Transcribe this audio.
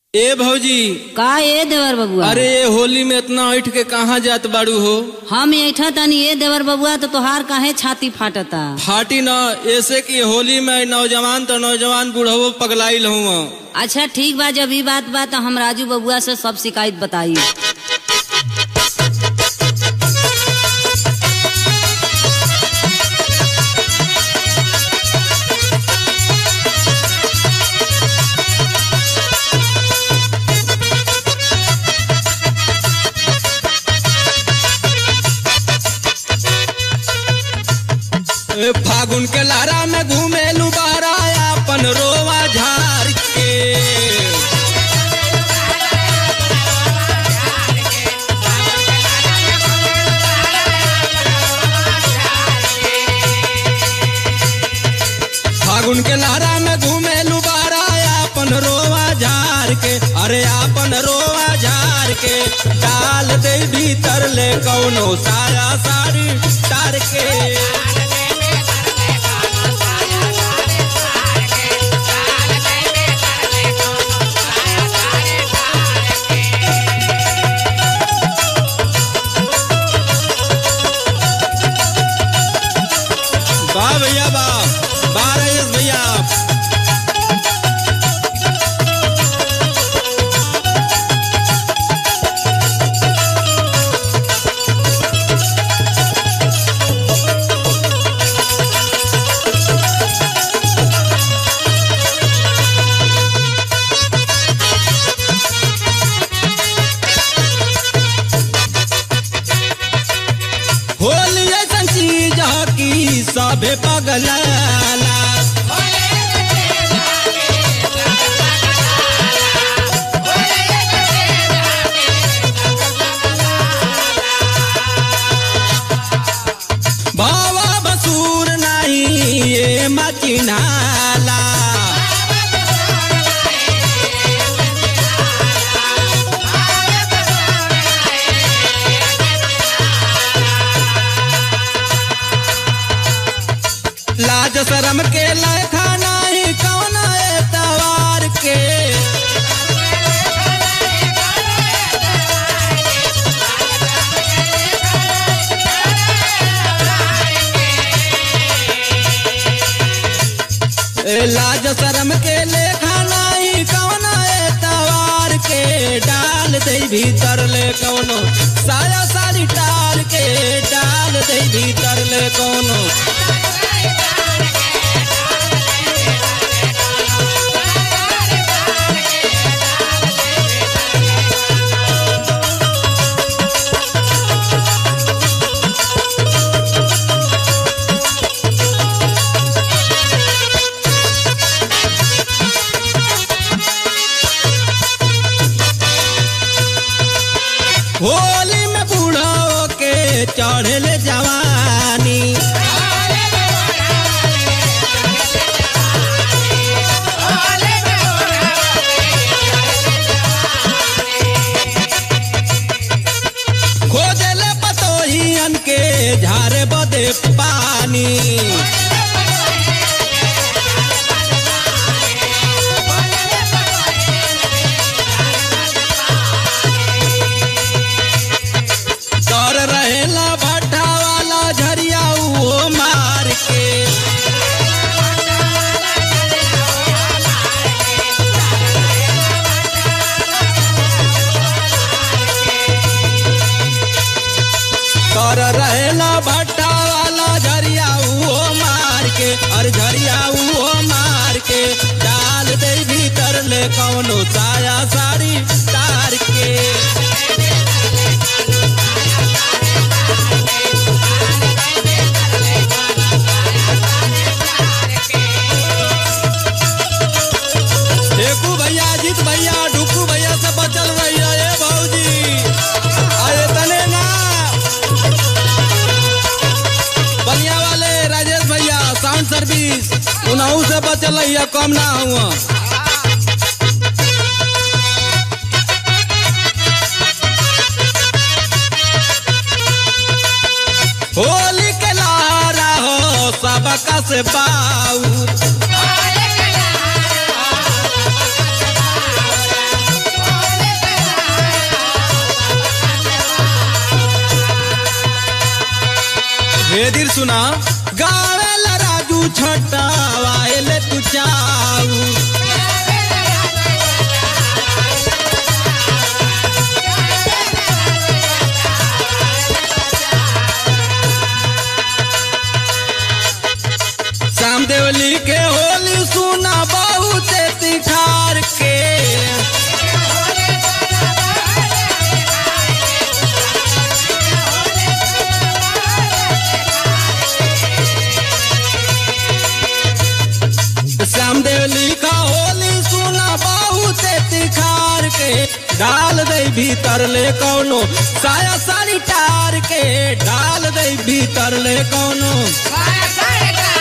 ए भौजी का ए देवर बबुआ अरे ये होली में इतना ऐठ के कहाँ जात बाड़ू हो हम ऐठा तनी ए देवर बबुआ तो तोहार काहे छाती फाटता फाटी न ऐसे कि होली में नौजवान तो नौजवान बूढ़ो पगलाइल हूँ अच्छा ठीक बा जब ई बात बा तो हम राजू बबुआ से सब शिकायत बताई ए, फागुन के लारा में घूमे लुबारा अपन रोवा झार के फागुन के लारा में घूमे लुबारा अपन रोवा झार के अरे अपन रोवा झार के डाल दे भीतर ले कौनो साया साड़ी तार के वाह भैया वाह वाह रईस भैया होली ऐसन चीज ह कि सबे पगलाला बाबा बसूर नहीं ये मचिनाला लाज शरम के लेखा नहीं कौन एतवार के ए, लाज शरम के लेखा नहीं कौन एतवार के डाल दे भीतर ले कौनो साया साड़ी टाल के डाल दे भीतर ले कौनो होली में बूढ़ो के चढ़ल जवानी खोजल पतोहियन के झारे बदे पानी डर रहेला भट्टा वाला झरिया वो मार के डर रहेला भट्टा वाला झरिया वो मार के और झरिया वो मार के डाल दे भीतर ले कौनो साया साड़ी तार के देखू भैया अजीत भैया डुकू भैया से बचल रहिया ए भौजी अरे तने ना बलिया वाले राजेश भैया साउंड सर्विस उनहू से बचल रहिया कम ना हुआ होली के लारा हो सबका से बाऊ बेदिर सुना गावेला राजू छटावाएले तू चाऊ श्याम देवली के होली सुना बहुत तिखार के श्याम देवली का होली सुना बहुत तिखार के डाल दे भीतर ले कौनो साया साड़ी टार के डाल दे भीतर ले कौनो Vaya, vaya,